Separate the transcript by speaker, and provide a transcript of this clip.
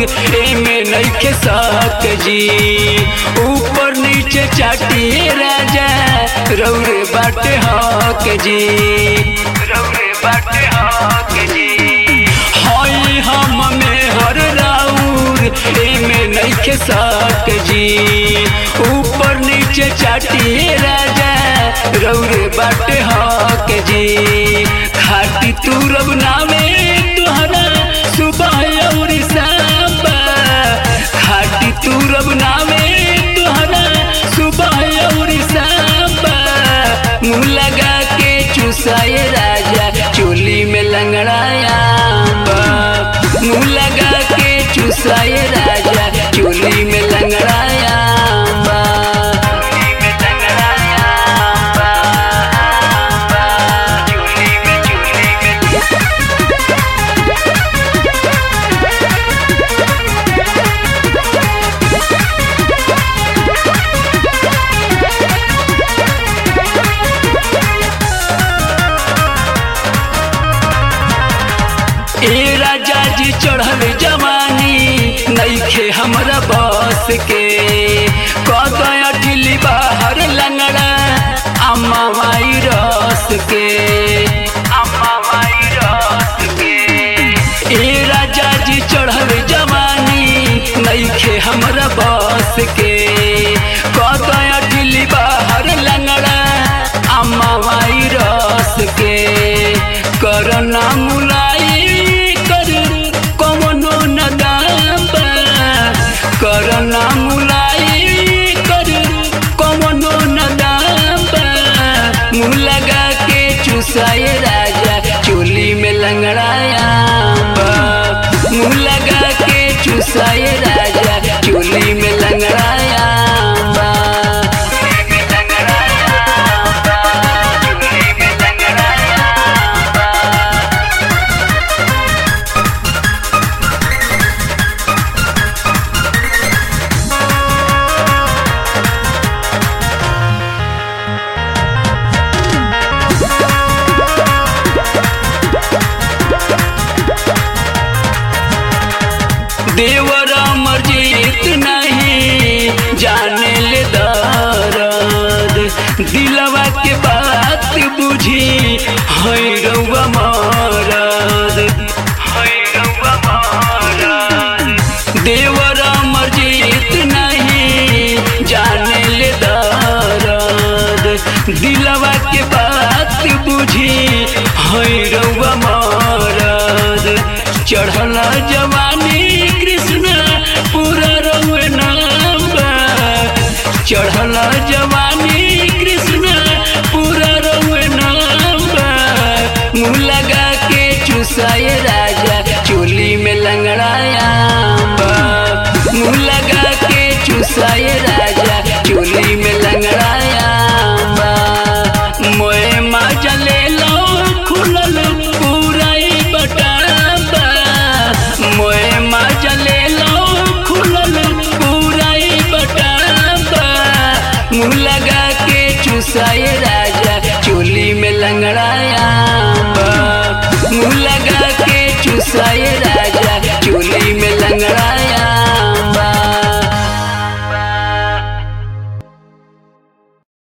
Speaker 1: एमे नइखे सक जी ऊपर नीचे चाटिए राजा रौरे बाटे हक जी रौरे बाटे हक जी हई हम में हर राउर एमे नइखे सक जी ऊपर नीचे चाटिए राजा रौरे बाटे हक जी खाटी तू रब नामे तुहरा सुबह और शाम खाटी तू रब नामे तुहरा सुबह और शाम मुँह लगा के चुसाए राजा चोली में लंगड़ाया मुँह लगा के चुसाए राजा चोली में लंगड़ाया ए राजा जी चढ़ल जवानी नईखे हमरा बस के कदया ढिली बाहर लंगड़ा अम्मा माई रस के अम्मा माई रस के ए राजा जी चढ़ल जवानी नईखे हमरा बस के कदया ढिली बाहर लंगड़ा अम्मा माई रस के करना मुलाई कर कमनो नदाबा करना मुलाई कर कमनो नदाबा मुँह लगा के चुसाए राजा चोली में लंगड़ाया मुँह लगा के चुसाए राजा चोली में लंगड़ाया देवरा मर्जीत नहीं जाने ले दर्द दिलवा के बात बुझी हई रउआ मरद हई रउआ मरद देवरा मर्जीत नहीं जाने ले दर्द दिलवा के बात बुझी हई रउआ मरद चढ़ल जवानी कृष्ण पूरा रउए नाम चढ़ल जवानी कृष्ण पूरा रउए नाम मुँह लगा के चुसाए राजा चोली में लंगड़ाया मुँह लगा के चुसाए राजा चोली में लंगड़ाया मोए माजा ले लो खुलल पूरा बटाबा मोए माजा ले लो खुलल पूरा बटाबा मुँह लगा के चुसाए